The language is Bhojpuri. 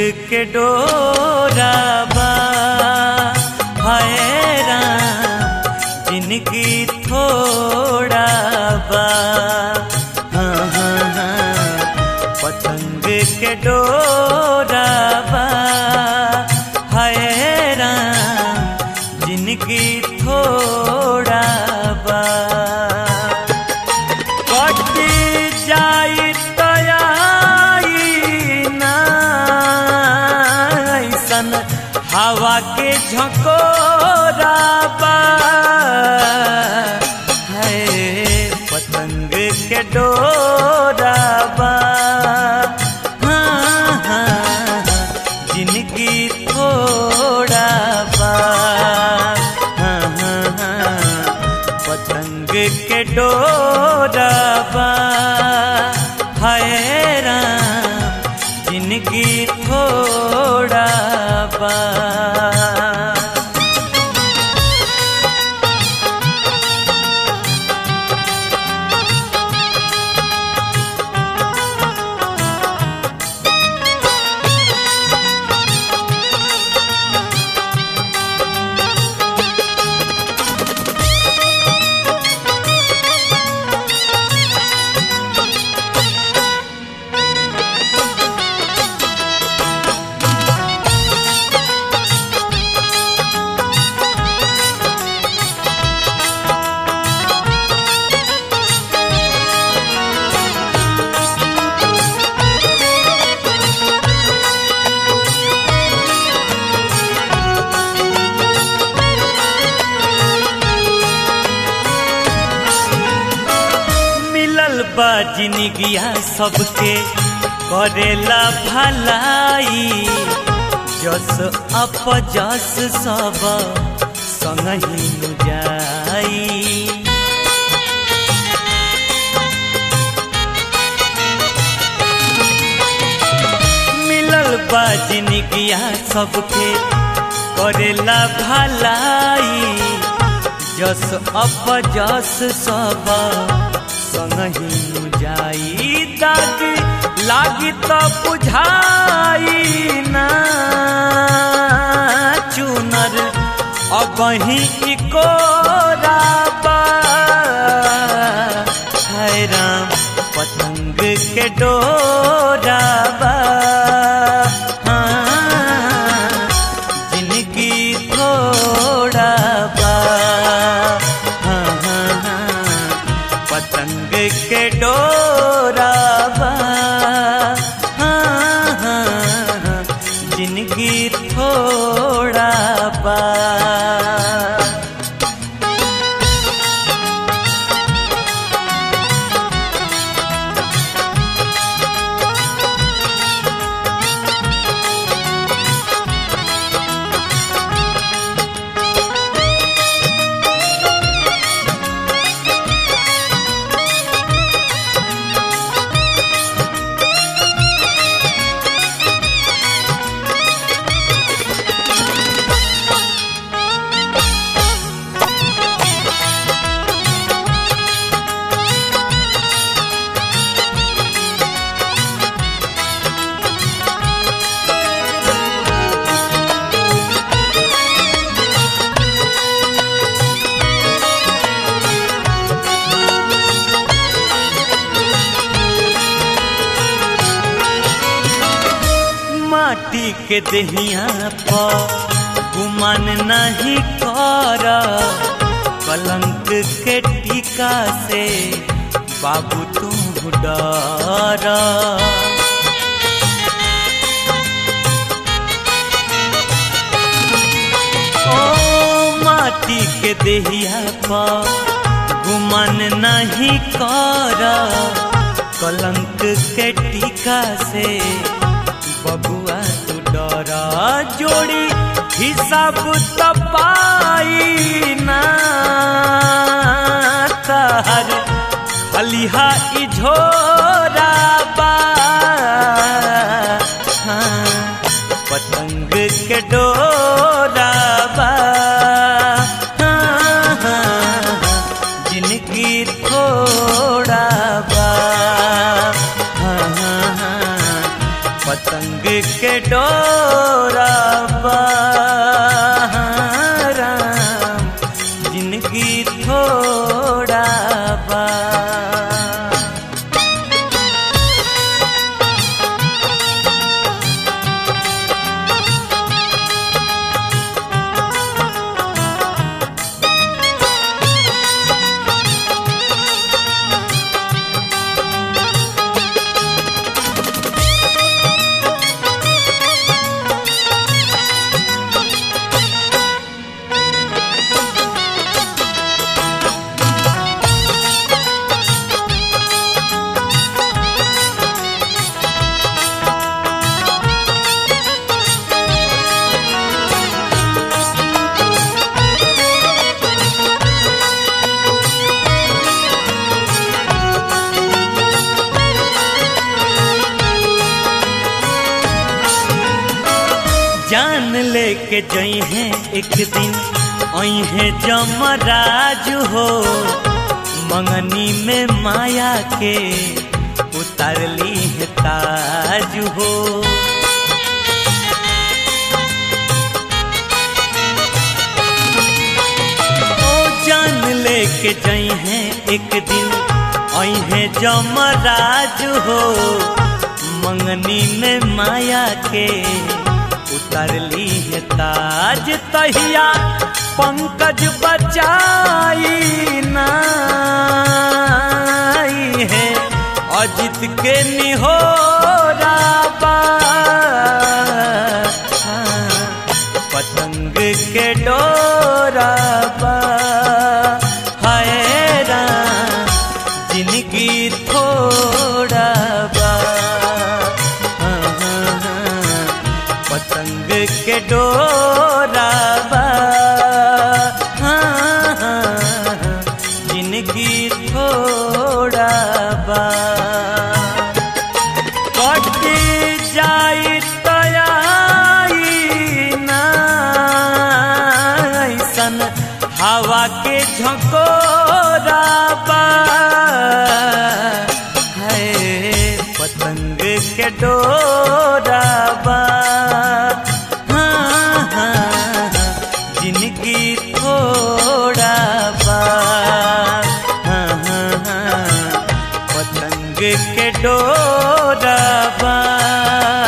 के डोरा बा हाय राम जिनकी थोड़ा बा हाँ हाँ हाँ पतंग के डोरा बा हाय राम जिनकी थोड़ा बा कट जाई तयाई ना ऐसन हवा के झकोरा बा है पतंग के डोरा बा हाँ, हाँ, जिनकी थोड़ा बा हाँ, हाँ, हाँ, पतंग के डोरा बा हाय राम जिनकी थोड़ा बा मिलल बा जिनगिया सबके करेला भलाई जस अप जस सब संगही नु जाई मिलल बा जिनगिया सबके करेला भलाई जस अप जस सब संगही जाई दाग लागी तो बुझाई ना चुनर अब ही कोराबा है राम पतंग के डोराबा हाँ, जिनकी थोड़ा बा हाँ, हाँ, हाँ, पतंग के डोरा बा हाँ, हाँ, हाँ, जिनकी थोड़ा बा माटी के दहिया पर गुमान नहीं कर कलंक के टीका से बाबू तू डर ओ माटी के दहिया पर गुमान नहीं कर कलंक के टीका से बबुआ तू डरा जोड़ी हिसाब तपाई ना तार खलिहा इझोरा बा हाँ, पतंग के डोरा बा हाँ, हाँ, जिनकी थोड़ा बा हाँ, हाँ, हाँ, पतंग के डोरा बा राम जिंदगी थोड़ा बा जान लेके जई हैं एक दिन आई है जमराज हो मंगनी में माया के उतारली है ताज हो ओ जान लेके जई हैं एक दिन आई है जमराज हो मंगनी में माया के उतरली है ताज तहिया पंकज बचाई नाई है अजित के निहोरा बा पतंग के डोरा बा हाय राम जिंदगी थोड़ा बा हाँ, हाँ, हाँ, पतंग के डोरा बा हाँ, हाँ, जिंदगी थोड़ा बा कट जाई तयाई नाइसन हवा के झकोरा बा है पतंग के डोरा बा हाँ, हाँ, जिंदगी थोड़ा बा हाँ, हाँ, हाँ, पतंग के डोरा बा